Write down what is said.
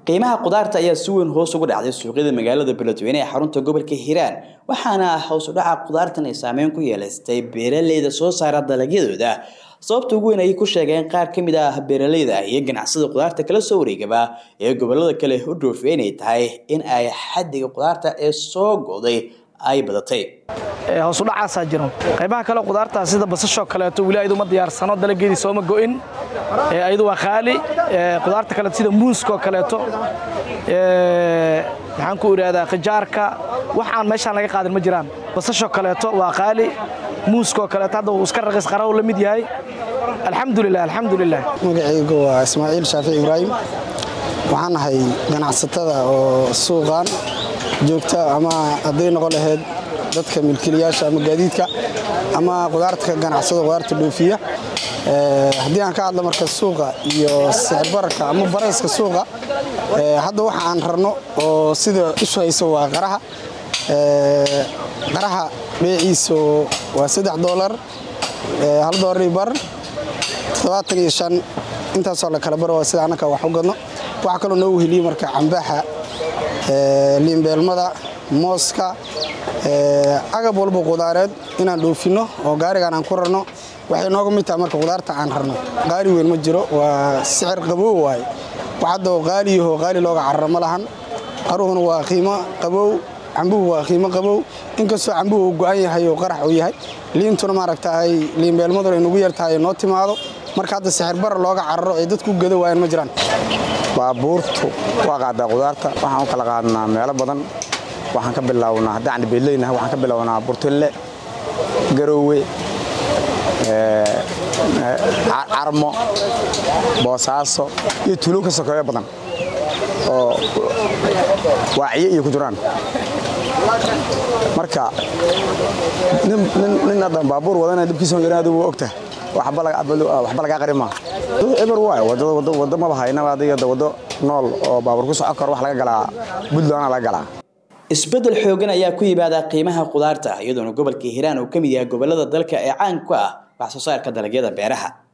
qiimaha qudaarta ayaa si weyn hoos ugu dhacday suuqyada magaalada beledweyne ee xarunta gobolka hiiraan waxaana hoos u dhaca qudaartan ay saameyn ku yeelaystay beeraleyda soo saara dalagyadooda sababta ugu weyn ayay ku sheegeen qaar ka mid ah beeraleyda iyo ganacsada qudaarta kala soo wareegaba ee gobolada kale u dhoofiya inay tahay in ay xadiga qudaarta ee soo go'day ay badatay hoos u dhacaasaa jiro qaybaha kale qudaartaa sida basashoo kaleeto weli ayadu ma diyaarsano dalageedii sooma go'in ayadu waa qaali qudaarta kale sida muuskoo kaleeto maxaan ku idhaahdaa khijaarka waxaan meeshaan laga qaadin ma jiraan basashoo kaleeto waa qaali muuskoo kaleeto hadda wuu iska raqiis qaraw la mid yahay alxamdulilah alxamdulilah magacaygu waa ismaaciil shaafic ibraahim waxaan ahay ganacsatada oo suuqan joogta ama hadday noqon lahayd dadka milkiilayaasha ama gaadiidka ama qudaarta ganacsada qudaarta dhoofiya haddii aan ka hadla marka suuqa iyo sicir bararka ama barayska suuqa hadda waxa aan rarno oo sida isu hayso waa qaraha qaraha beeciisu waa saddex doolar hal doolar iyo bar toddobaatan iyo shan intaasoo la kala baro waa sida annaka wax u gadno waxaa kaloo noo weheliye marka cambaxa liimbeelmada mooska agab walba qudaareed inaan dhoofinno oo gaarigaan aan ku rarno waxay nooga mid tahay marka qudaarta aan rarno qaali weyn ma jiro waa sicir qabow waaye wax hadda qaaliyaho qaali looga cararo ma lahan qaruhuna waa qiimo qabow cambuhu waa qiimo qabow inkastoo cambuhu uu go'an yahay oo qarax uu yahay liintuna maaragtaay liimbeelmaduna ay nugu yartahay noo timaado marka hadda sixir bara looga cararo ay dadku gada waayaan ma jiraan baabuurtu waa qaadaa qudaarta waxaan u kala qaadnaa meelo badan waxaan ka bilownaa haddaan beeleynahay waxaan ka bilownaa burtille garoowe carmo boosaaso iyo tuulo ka sokeeyo badan oo waaciye iyo ku jiraan marka nin haddan baabuur wadana dhibkiisa yaraadu waa ogtahay waxba lagaa qari maa eber waay waddo maba haynaba adiga waddo nool oo baabuur ku socon karo wax laga galaa buntlandna laga galaa isbeddel xoogan ayaa ku yimaada qiimaha qudaarta iyadoona gobolka hiiraan uu ka mid yahay gobolada dalka ee caan ku ah wax soo saarka dalagyada beeraha